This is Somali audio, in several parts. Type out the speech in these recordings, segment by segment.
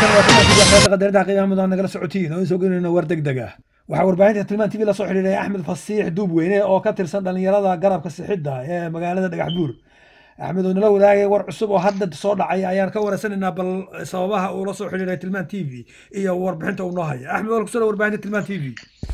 qadarinta qiimaha mudan nagala socotiin oo in soo gelinayno war degdeg ah waxaa warbaahinta tilmaan tv la soo xidhiidhay axmed fasiix duubweyne oo ka tirsan dhalinyarada garabka sixidda ee magaalada dhagax buur axmed oo nala wadaagay war cusub oo hadda soo dhacay ayaan ka wareysanaynaa bal sababaha uu la soo xidhiidhay tilmaan t v iyo warbixinta uu noo haya axmed waa kusoo warbaahinta tilmaan t v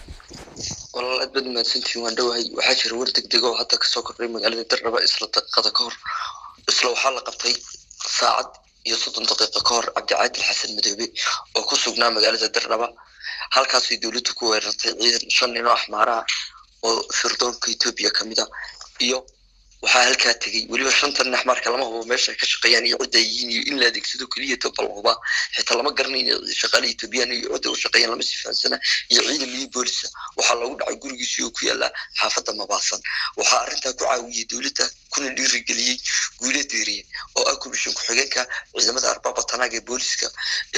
walaal aad baad mahadsantihiin waan dhowahay waxaa jira war degdeg oo hadda kasoo kordhay magaalada dardhaba isla daqiiqada ka hor isla waxaa la qabtay saacad iyo soddon daqiiqo ka hor cabdicaadil xasan madoobe oo ku sugnaa magaalada dardhaba halkaasay dowladdu ku weerartay ciidan shan nin oo axmaaraha oo firdoonka etoobiya ka mid a iyo waxaa halkaa tegey weliba shantan axmaarka lama hubo meesha ay ka shaqeeyaan iyo cidda ay yihiin iyo in la adeegsado keliya toba la hubaa xitaa lama garanayn shaqaale etoobiyaan iyo cidda u shaqeeyaan lama sifaansana iyo ciidan liyo boolisa waxaa loogu dhacay gurigiisii oo ku yaala xaafadda mabaasan waxaa arrintaa ku caawiyey dowladda kuna dhiirigeliyey guule deeriye oo ah kubishan ku-xigeenka ciidamada arbaba tanaag ee booliska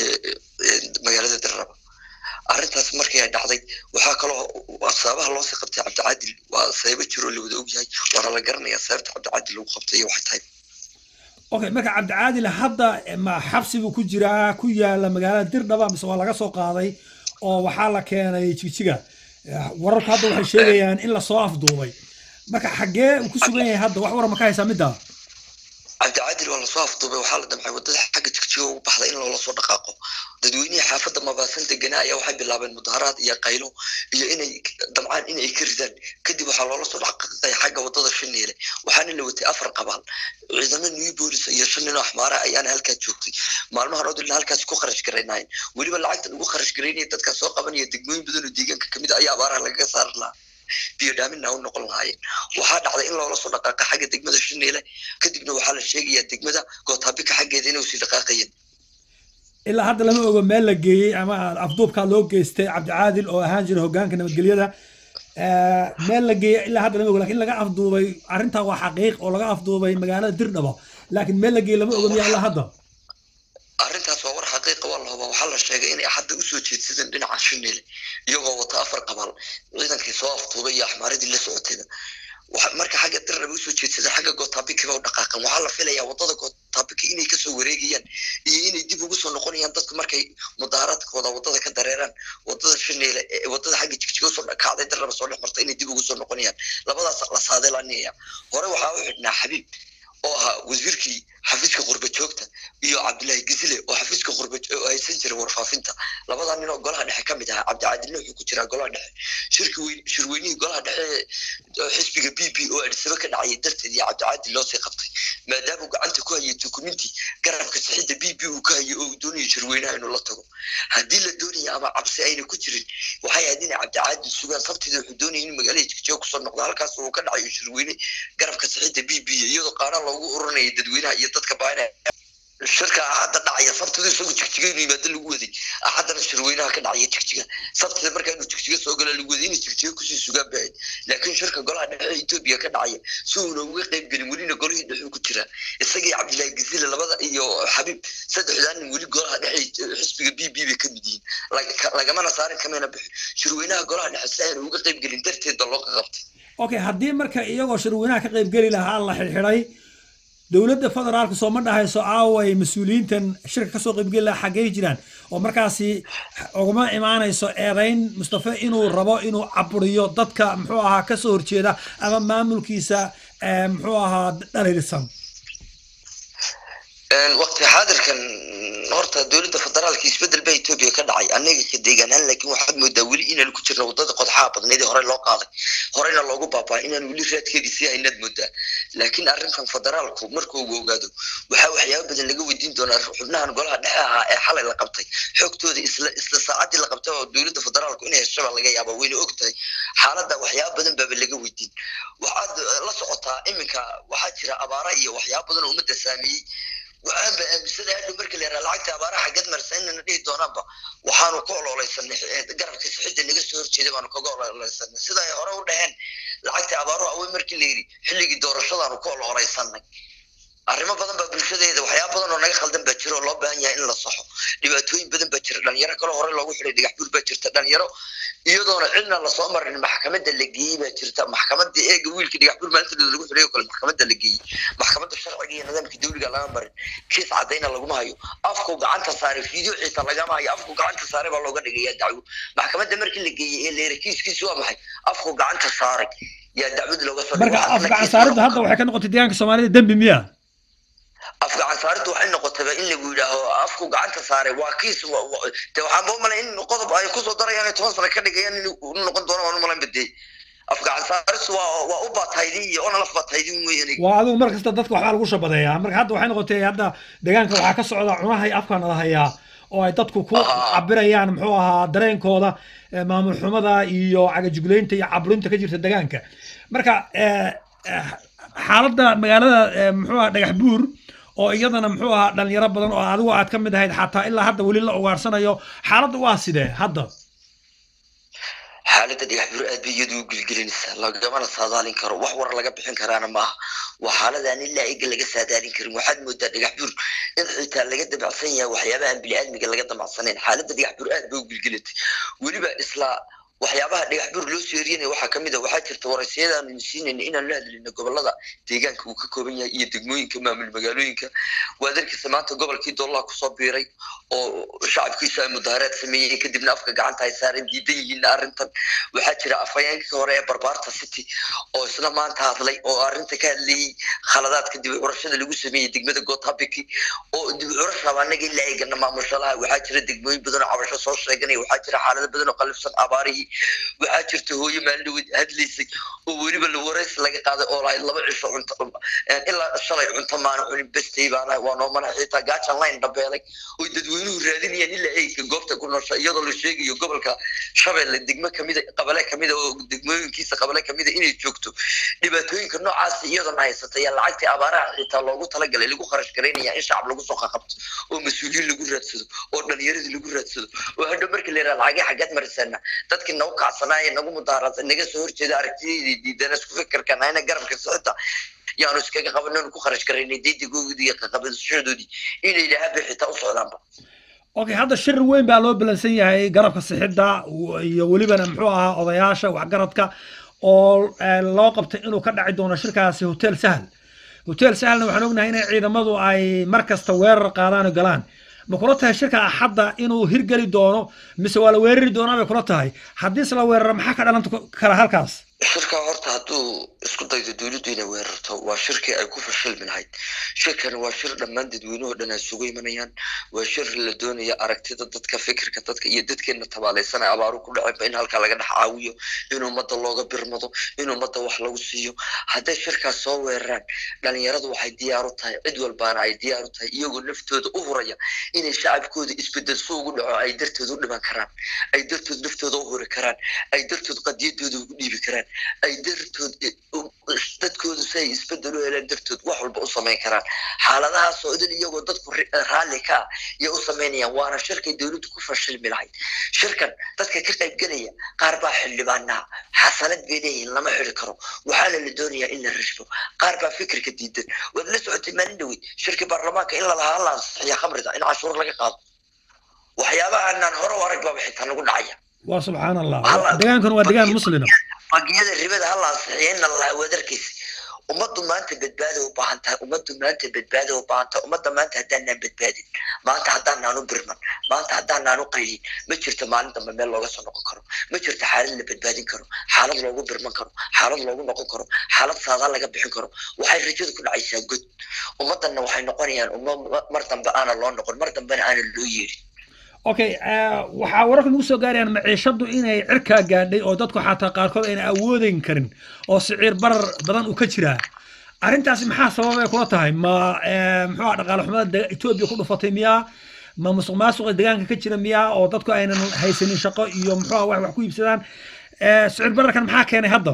magaalada darraba arrintaas markii ay dhacday waxaa kaloo sababaha loosii qabtay cabdicaadil waa sababo jiroo la wada ogyahay waana la garanayaa sababta cabdicaadil lagu qabtay iyo waxay tahay okay marka cabdicaadil hadda ma xabsi buu ku jiraa ku yaala magaalada dirdhaba mise waa laga soo qaaday oo waxaa la keenay jigjiga wararku hadda waxay sheegayaan in lasoo afduubay marka xaggee uu ku sugan yahay hadda wax waran ma ka haysaa middaa cabdicaadil waa lasoo afduubay waxaa la damcay waddada xagga jigjiga ugu baxday in loola soo dhaqaaqo dadweynihii xaafadda mabaasan deganaa ayaa waxay bilaabeen mudaharaad iyo qaylo iyo inay damcaan inay ka ridaan kadib waxaa loola soo dhaqaaqay xagga waddada shaneele waxaana la watay afar qabaal ciidamo new bolis iyo shan nin oo axmaara ayaana halkaa joogtay maalmahan oo dilna halkaasi ku kharash garaynaayeen weliba lacagta lagu kharash garaynaya dadkaa soo qabanaya degmooyin badan oo deegaanka kamid ayaa abaaraha lagaga saari lahaa biyo dhaaminna u noqon lahaayeen waxaa dhacday in loola soo dhaqaaqa xagga degmada shaneele kadibna waxaa la sheegayaa degmada gootaabika xaggeeda inay usii dhaqaaqayeen ilaa hadda lama ogo meel la geeyey ama afduubkaa loo geystay cabdicaadil oo ahaan jira hogaanka nabadgelyada meel la geeyey ilaa hadda lama ogo lakin laga afduubay arrintaa waa xaqiiq oo laga afduubay magaalada dirdhaba laakiin meel la geeyey lama ogo miya ilaa hadda arrintaas waa war xaqiiqa waa la hubaa waxaa la sheegay inay hadda usoo jeedsadeen dhinaca shaneele iyagoo wata afar qabaal ciidankii soo afduubay iyo axmaaradii la socotayba marka xagga dirnaba usoo jeedsada xagga gootaabikaba u dhaqaaqan waxaa la filayaa waddada gootaabika inay kasoo wareegayaan iyo inay dib ugu soo noqonayaan dadku markay mudaharaadkooda waddada ka dareeraan waddada shaneele waddada xagga jigjiga soo kacday dirnaba soo dhex marta inay dib ugu soo noqonayaan labadaas la saadeelanaya hore waxaa u xidhnaa xabiib oo ahaa wasiirkii xafiiska qurba joogta iyo cabdullaahi gisile oo xafiiska qurba haysan jiray warfaafinta labadaa nin oo golaha dhexe ka mid ahaa cabdicadilna wuxuu ku jiraa golaha dhexe shirki weyn shirweynihii golaha dhexe xisbiga b b oo adhisaba ka dhacayay darteed iyo cabdicadil loo sii qabtay maadaama uu gacanta ku hayay dukuminti garabka sixidda b b uu ka hayay oo uu doonayo shirweynaha inuu la tago haddii la doonaya ama cabsi ayna ku jirin waxay ahayd inay cabdicadil sugaan sabtida wuxuu doonaya in magaalada jigjiga kusoo noqdo halkaas uu ka dhacayo shirweyne garabka sixidda b b iyadoo qaaraan loogu ururinaya dadweynaha iyo dadka baanaya shirka axadda dhacaya sabtida isagu jigjiga inuu yimaado lagu waday axaddana shirweynaha ka dhacaya jigjiga sabtida markaa inuu jigjiga soo gala lagu waday inay jigjiga kusii sugaan bahayd laakiin shirka golaha dhexe etoobiya ka dhacaya si uuna uga qayb gelin welina golihii dhexuu ku jiraa isagii cabdillaahi gazile labada iyo xabiib saddexdaa nin weli golaha dhexe xisbiga b b bay ka mid yihiin lagamana saarin kamayna bixin shirweynaha golaha dhexe si ayna uga qayb gelin darteed ba loo qabtay okay haddii marka iyagoo shirweynaha ka qayb geli lahaa la xidxiday dowladda federaalka soo ma dhahayso aaway mas-uuliyiintan shirka kasoo qaybgeli lahaa xaggey jiraan oo markaasi uguma imaanayso eedayn mustafe inuu rabo inuu caburiyo dadka muxuu ahaa kasoo horjeeda ama maamulkiisa muxuu ahaa dhaliilsan waqti xaadirkan horta dowladda federaalka isbedel baa etoobiya ka dhacay anaga ka deegaanaan laakiin waxaad moodaa weli inaan ku jirno waddada qodxaha badneed ee hore loo qaaday horeyna loogu baabaa inaan weli raadkeedii sii haynaad moodaa laakiin arrinkan federaalku markuu uu ogaado waxaa waxyaaba badan laga weydiin doonaa xubnahan golaha dhexe ahaa ee xalay la qabtay xogtooda isla isla saacaddii la qabtay oo dowladda federaalku inay heshaba laga yaaba wayna og tahay xaaladda waxyaaba badan baaba laga weydiin waxaad la socotaa iminka waxaa jira abaara iyo waxyaaba badan oo ummadda saameeyey waxaanba aaminsanahay hadhow marka la yaraa lacagta abaaraha xaggeed marsa inana dhihi doonaanba waxaanu ka ololeysanay garabka sixidda naga soo horjeeday baanu kaga ololeysanay sida ay hore u dhaheen lacagta abaaruhu awey markii la yidhi xilligii doorashadaanu ka ololeysanay arrimo badan baa bulshadeeda waxyaaba badan oo naga khaldan baa jira oo loo baahan yahay in la saxo dhibaatooyin badan baa jira dhalinyaro kale hore loogu xiday dhagax buur baa jirta dhalinyaro iyadoona cidna lasoo marin maxkamadda la geeyey baa jirta maxkamadda eega wiilkii dhagax buur maalinteeda lagu xiday oo kale maxkamadda la geeyey maxkamadda sharciga iyo nidaamka dawliga laga marin kiis caddayna laguma hayo afku gacanta saaray fiideo xiisa lagama hayo afku gacanta saaray baa looga dhigayaa dacwo maxkamadda markii la geeyey ee leera kiiskiisi waa maxay afku gacanta saaray yaa dacwad looga soo marka afgacan saaridda hadda waxay ka noqotay deegaanka soomaalida dembi miya afgacan saariddu waxay noqotaba in lagu yidhaaho afku gacanta saaray waa kiis de waxaanba umalay in qodob ay kusoo darayaan toban sano ka dhigayaan in noqon doono waan umalayn badee afgacan saariddu waa waa u baataydin iyo ona laf baataydin weeyaan waa adigu mar kasta dadka waxbaa lagu shabadeeyaa marka hadda waxay noqotay hadda deegaanka waxaa ka socda cunahay afka nala hayaa oo ay dadku ku cabirayaan muxuu ahaa dareenkooda maamul xumada iyo cagajugleynta iyo caburinta ka jirta deegaanka marka xaaladda magaalada muxuu ahaa dhagax buur oo iyadana muxuu ahaa dhalinyaro badan oo adigu aad ka mid ahayd xataa ilaa hadda weli la ugaarsanayo xaaladda waa sidee hadda xaaladda dhagax buur aad bay iyadu u gelgelinaysaa lagamana saadaalin karo wax war laga bixin karaana maaha waa xaaladaan ilaa iga laga saadaalin karin waxaad moodaa dhagax buur in xitaa laga damacsan yahay waxyaabahan biniaadmiga laga damacsanayn xaaladda dhagax buur aad bay u gelgelatay weliba isla waxyaabaha dhagax buur loo soo eryanaya waxaa kamid a waxaa jirta waraysiyadaanu siinayna inaan la hadlayno gobolada deegaanka uu ka kooban yahay iyo degmooyinka maamul magaalooyinka waad arkaysa maanta gobolkii dollaha kusoo biiray oo shacabkiisu ay mudaharaad sameeyeen kadibna afka gacanta ay saareen diidan yihiin arrintan waxaa jira afhayeenkii hore ee barbaarta city oo isna maanta hadlay oo arrinta ka hadlayey khaladaadka dib u curashada lagu sameeyey degmada gotabiki oo dib u curashaba anaga ilaa eegana maamushalaha waxaa jira degmooyin badan oo cabasho soo sheeganaya waxaa jira xaalado badan oo qalifsan abaarihii waxaa jirta hooyo maalindhaweed hadlaysay oo weliba la waraysi laga qaaday oo lahayd laba cisho cunto ilaa shalay cunto maana cunin bestay baana waa noo mana xitaa gaajan line dhabeelay oy dadweynuhu raadinayaan ilaa eegka goobta ku noosha iyadoo la sheegayo gobolka shabeelle degmo kamida qabale kamida oo degmooyinkiisa qabale kamida inay joogto dhibaatooyinka noocaas iyadana haysata yaa lacagtii abaaraha xitaa loogu talagalay lagu kharash garaynaya in shacab lagu soo qaqabto oo mas-uuliyiin lagu raadsado oo dhalinyaradii lagu raadsado oo hadhow markii la yidhaha lacagii xaggeed marisaana dadkii nagu kacsanaaye nagu mudaharasa naga soo horjeeda aragtiyadeedii diidana isku fikirkan ayna garabka socota yaanu iskaga qabananu ku kharash garaynay daydigoodii iyo qaqabadashadoodii inay ilahaabay xitaa u socdaanba okay hadda shir weyn baa loo balansan yahay garabka sixidda iyo welibana muxuu ahaa odayaasha waxgaradka oo loo qabtay inuu ka dhaci doono shirkaasi hotel sahal hotel sahalna waxaan ognahay inay ciidamadu ay mar kasta weerar qaadaan oo galaan ma kula tahay shirka axadda inuu hirgeli doono mise waa la weerari doonaa bay kula tahay haddiise la weeraro maxaa ka dhalan kara halkaas shirkaa horta hadduu isku daydo dowladdu inay weerarto waa shirkii ay ku fashilmi lahayd shirkani waa shir dhammaan dadweynuhu dhan ay sugu imanayaan waa shir la doonaya aragtida dadka fikirka dadka iyo dadkeena tabaalaysan ay abaaru ku dhaceenba in halkaa laga dhex caawiyo in ummadda looga birmado in ummadda wax lagu siiyo hadday shirkaas soo weeraraan dhalinyaradu waxay diyaar u tahay cid walbaana ay diyaar u tahay iyagoo naftooda u huraya inay shacabkooda isbedel su ugu dhaco ay dartood u dhiman karaan ay dartood naftooda u huri karaan ay dartood qadiyadooda ugu dhiibi karaan ay dartood dadkoodu si ay isbedel u heleen dartood wax walba u samayn karaan xaaladahaas oo idin iyagoo dadku raalli ka ah iyo u samaynayaan waana shirkay dowladdu ku fashilmi lahayd shirkan dadka ka qaybgelaya qaar baa xildhibaanaha xasanad bay leeyihiin lama xiri karo waxaana la doonayaa in la rashbo qaar baa fikirka diidan waad la socotay maalin dhaweyd shirkii baarlamaanka in lalahaa la ansixiya khamrida in cashuur laga qaado waxyaabaha anaan hore u arag baaba xitaa nagu dhacaya waa subxaan allah degaankan waa degaan muslima bangiyada ribada ha la ansixiya in lalahaa wadarkiisa ummaddu maanta badbaada u baahan tahay ummaddu maanta badbaada u baahan tahay ummadda maanta haddaanaan badbaadin maanta haddaanaan u birman maanta haddaanaan u qaylin ma jirto maalin dambe meel looga soo noqon karo ma jirto xaalad la badbaadin karo xaalad loogu birman karo xaalad loogu noqon karo xaalad saadaan laga bixin karo waxay rajadu ku dhacaysaa god ummaddanna waxay noqonayaan umma mar dambe aana loo noqon mar dambena aana loo yeerin okay waxaa wararka nagu soo gaarayaan maciishadu inay cirkaa gaadhay oo dadku xataa qaarkood ayna awoodeyn karin oo siciir barar badan uu ka jiraa arrintaasi maxaa sababay kula tahay ma muxuu dhaqaale xumada etoobiya ku dhufatay miyaa ma musuq maasuqa deegaanka ka jira miyaa oo dadku aynan haysanin shaqo iyo muxuu wax wax ku iibsadaan siciir bararkan maxaa keenay hadda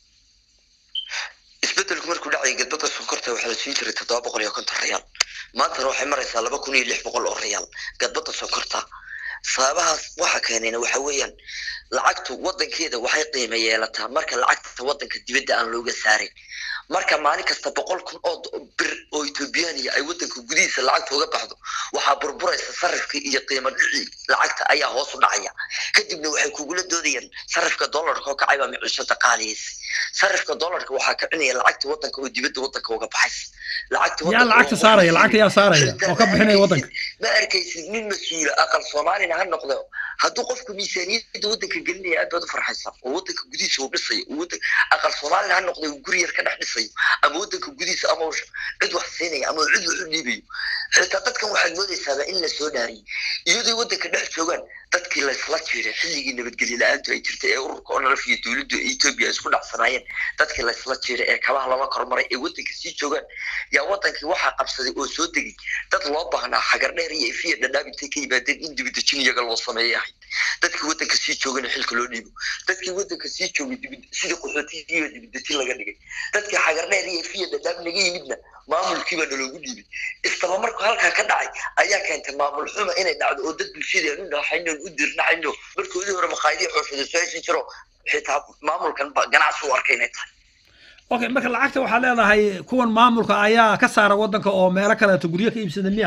isbedelku markuu dhacay gadbada sonkorta waxaa la siin jiray toddoba boqol iyo konton reyaal maantana waxay maraysaa laba kun iyo lix boqol oo reyaal gadbada sonkorta sababahaas waxa keenayna waxa weeyaan lacagtu wadankeeda waxay qiimo yeelataa marka lacagta wadanka dibadda aan looga saarin marka maalin kasta boqol kun oo bir oo ethoobiyaaniya ay waddanka gudihiisa lacagta uga baxdo waxaa burburaysa sarifka iyo qiimo dhicii lacagta ayaa hoos u dhacaya kadibna waxay kugula doodayaan sarifka dollarka oo kacay baa micishada qaaliyeysa sarifka dollarka waxaa kicinaya lacagta waddanka oo dibadda waddanka uga baxaysa lacagta yaa lacagta saaraya lacagta yaa saaraya oo ka bixinaya waddanka ma arkaysid nin mas-uula aqal soomaalina ha noqdo hadduu qofku miisaaniyadda waddanka gelinaya aad baad u farxaysaa oo waddanka gudihiisa uu dhisayo aqal soomaalina ha noqdo uu guri yar ka dhex dhisayo ama waddanka gudihiisa ama cid wax siinaya ama cid wax u dhiibayo xitaa dadkan waxaad moodaysaaba in la soo dhaariyay iyadoo waddanka dhex joogaan dadkii laysla jiiray xilligii nabadgelyo la-aantu ay jirtay ee ururka onlf iyo dowladda etoobiya isku dhacsanaayeen dadkii laysla jiiray ee kabaha lala kormaray ee waddanka sii joogaan yaa waddankii waxaa qabsaday oo soo degay dad loo baahnaa xagar dheer iyo ifiya dhadhaab intay ka yimaadeen in dibidejin iyaga loo sameeyay ahayd dadkii waddanka sii joogana xilka loo dhiibo dadkii waddanka sii joogay sidii qaxootigiiba dibidejin laga dhigay dadkii xagar dheer iyo ifiya dhadhaab naga yimidna maamulkiibaa naloogu dhiibay istaba marku halkaa ka dhacay ayaa keentay maamul xuma inay dhacdo oo dad bulshadii aan u dhaxayno u dirnaxayno markoodii hore maqaayadii xooshada soo heshin jiro xitaa maamulkan ganacsi u arkay inay tahay okay marka lacagta waxaad leedahay kuwan maamulka ayaa ka saara waddanka oo meelo kaleeto guryo ka iibsada miya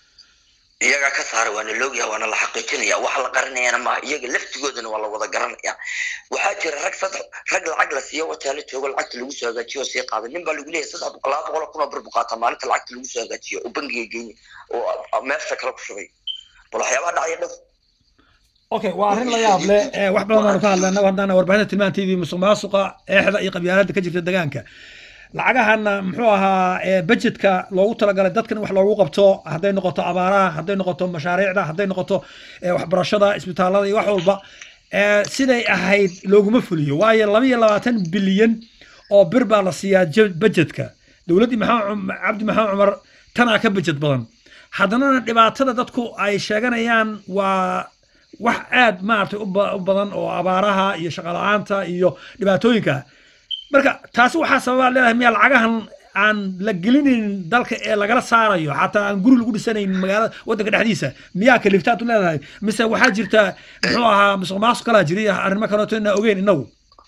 iyagaa ka saara waana loogyaha waana la xaqiijinaya waxa la qarinayana maaha iyaga laftigoodana waa la wada garanaya waxaa jira rag saddex rag lacag la siiyo wajaala joogo lacagta lagu soo hagaajiyo oo sii qaada nin baa lagu leeyahay saddex boqol laba boqol kun oo bir buqaata maalinta lacagta lagu soo hagaajiyo oo bangiga geyni oo meesha kale ku shubay bal waxyaabaha dhacaya dhow okay waa arrin la yaab leh wax badan baanu ka hadlay annagu haddana warbaahinta tilmaan t v musuq maasuqa eexda iyo qabyaaladda ka jirta deegaanka lacagahana muxuu ahaa budgetka loogu talagalay dadkan wax loogu qabto hadday noqoto abaaraha hadday noqoto mashaariicda hadday noqoto waxbarashada isbitaalada iyo wax walba siday ahayd looguma fuliyo waayo laba iyo labaatan bilyan oo bir baa la siiyaa budgetka dowladdii maxamed cabdi maxamed cumar tanaa ka budget badan haddana dhibaatada dadku ay sheeganayaan waa wax aad maaragtay u badan oo abaaraha iyo shaqala-aanta iyo dhibaatooyinka marka taasi waxaa sababaa leedahay miyaa lacagahan aan la gelinayn dalka ee lagala saarayo xataa aan guri lagu dhisanayn magaalada waddanka dhexdiisa miyaa kaliftaad u leedahay mise waxaa jirta muxuu ahaa musuq maasuq kalaa jiriya arrimo kaleeto inaa ogeyn inagu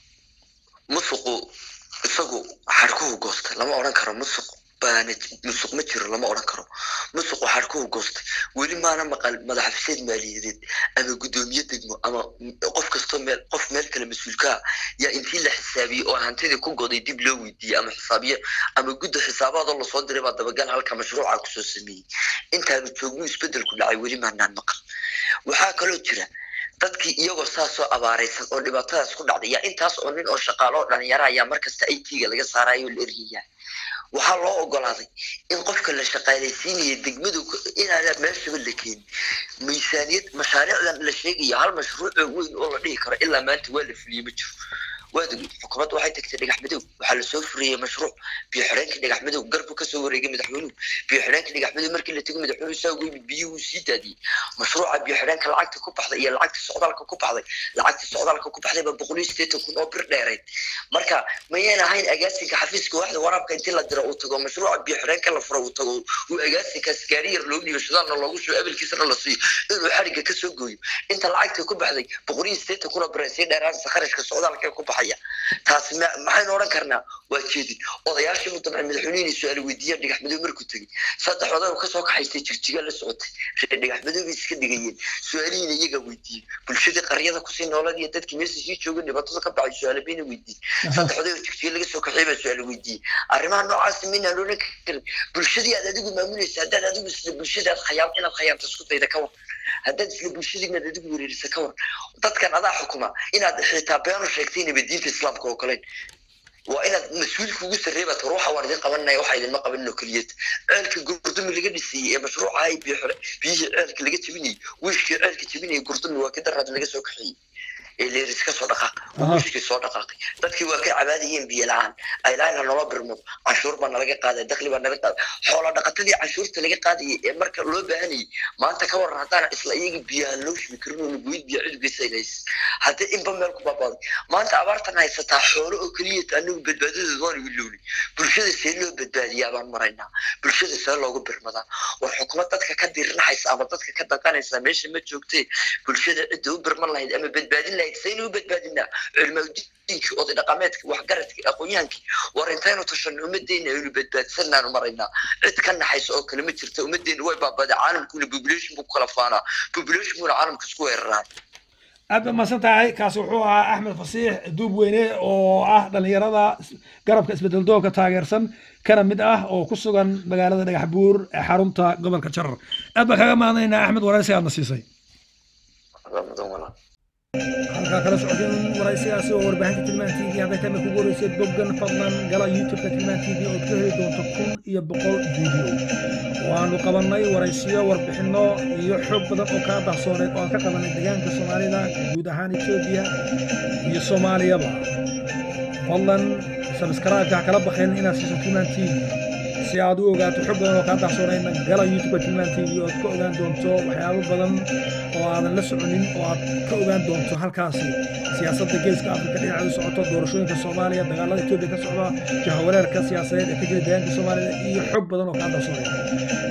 musuqu isagu xarkuhu goosta lama odhan karo musuq baana musuq ma jiro lama odhan karo musuq waxaa kuwa goostay weli maana maqal madaxafiseed maaliyadeed ama guddoomiye degmo ama qof kastoo meel qof meel kale mas-uulkaa yaa intii la xisaabiyey oo hantidii ku goday dib loo weydiiyey ama xisaabiye ama gudda xisaabaadoo lasoo diray baa dabagal halka mashruuca kusoo sameeyey intaanu joognu isbedelku dhacay weli maanaan maqal waxaa kaloo jira dadkii iyagoo saasoo abaaraysan oo dhibaatadaas ku dhacday yaa intaas oo nin oo shaqaalo oo dhalinyara ayaa markasta i t-ga laga saarayo oo la eryayaa waxaa loo ogolaaday in qofka la shaqaalaysiinaya degmadu inaana meeshaba la keenin miisaaniyad mashaariicdan la sheegaya hal mashruucoo weyn oo la dhihi karo ilaa maanta waa la fuliyey ma jiro waad ogid xukuumadda waxay tagtay dhagax madow waxaa lasoo furiyey mashruuc biyo xidheenka dhagax madow garbu kasoo wareegay madaxweynuhu biyo xidheenka dhagax madow markii la tegay madaxweynuhu saa ugu yimid biyuhu sii daadiyey mashruuca biyo xidheenka lacagta ku baxday iyo lacagta socdaalka ku baxday lacagta socdaalka ku baxday baa boqol iyo siddeetan kun oo bir dheerayd marka mayaan ahayn agaasinka xafiiska waaxda waraabka intii la diro uu tago mashruuca biyo xidheenka la furo uu tago uu agaasinkaas gaari yar loo dhiibo shidaalna loogu shubo abalkiisana la siiyo inuu xadhigga kasoo gooyo inta lacagta ku baxday boqol iyo siddeetan kun oo bir ay sii dheeraansa kharashka socdaalka ku baxaya taasi maxaynu odhan karnaa waa jeedin odayaashii mu dabcan madaxweynihii su-aal weydiiyaan dhagax madow markuu tegey saddex oday oo kasoo kaxaystay jigjiga la socotay reer dhagax madow bay iska dhigayeen su-aalihiina iyagaa weydiiyey bulshadii qaryada kusii noolad iyo dadkii meesha sii jooga dhibaatada ka baxay su-aala bayna weydiiyey saddex oday oo jigjiga laga soo kaxiyay baa su-aal weydiiyey arrimaha noocaasi maynaan odhan karin bulshadii aad adigu maamulaysa haddaad adigu isla bulshadaad khayaam inaad khayaamta isku dayda ka war haddaad isla bulshadii inaad adigu wereerisa ka war dadkan adaa xukuma inaad xitaa beenu sheegtay nabadiinta islaamka oo kaleyn waa inaad mas-uulka ugu sarreebaad war waxa waan idin qabanaya waxa idinma qabanin oo keliyad ceelka gurdumi laga dhisayey ee mashruuca ay biyo xire biyihii ceelka laga jebinayey wiishkii ceelka jebinayay gurdumi waa ka daraad laga soo kaxeeyey ee leeris ka soo dhaqaaq wiishkii soo dhaqaaqay dadkii waa ka cabaadayeen biyo la-aan ay lahayn nala birmado canshuur baa nalaga qaaday dakhli baa nalaga qaaday xoola dhaqatadii canshuurta laga qaadayay ee marka loo baahanayay maanta ka waran haddaan isla iyaga biyaha loo shubi karin oo lagoyd biyo cidugeysa inays haddii inba meel ku baabaaday maanta abaartan haysataa xoolo oo keliya anagu badbaadadooda waan igu lowlay bulshada see loo badbaadiyaa baan maraynaa bulshada see loogu birmadaa war xukumad dadka ka dirinaxaysa ama dadka ka daqanaysa meesha ma joogtee bulshada cidda u birman lahayd ama badbaadin lahayd ahayd saynu u badbaadinaa cilmadiinkii oday dhaqameedkii waxgaradkii aqoonyahankii war intaynu tashanno ummaddeena aynu badbaadsannaanu maraynaa cid ka naxaysa oo kale ma jirta ummaddeena way baabaday caalamkuna population buu ku kala faanaa populationkuna caalamka isku weeraraan aad baad mahadsan tahay kaasi wuxuu ahaa axmed fasiix duub weyne oo ah dhallinyarada garabka isbedel doonka taageersan kana mid ah oo ku sugan magaalada dhagax buur ee xarunta gobolka jarar aad baan kaga mahadnaynaa axmed waraysi aadna siisay halkaa kala socdeen waraysigaasi oo warbaahinta tilmaan t v hadday tama kugu horeysay boggan fadlan gala youtubeka tilmaan t v ood ka heli doonto kun iyo boqol video waanu qabannay waraysiyo warbixinno iyo xoog badan oo kaa dahsooneed oo aan ka qabanay deegaanka soomaalida guud ahaan etoobiya iyo soomaaliyaba fadlan sabskraibka ha kala bakeen inaad siiso tilmaan t v si aad u ogaato xog badan oo kaa dahsoonayna gala youtubeka tilmaan t v ood ka ogaan doonto waxyaabo badan oo aadan la soconin oo aad ka ogaan doonto halkaasi siyaasadda geeska afrika dhinaceedu socoto doorashooyinka soomaaliya dagaalada etoobiya ka socda jahawareerka siyaasadeed ee ka jira deegaanka soomaalida iyo xog badan oo kaa dahsoonaya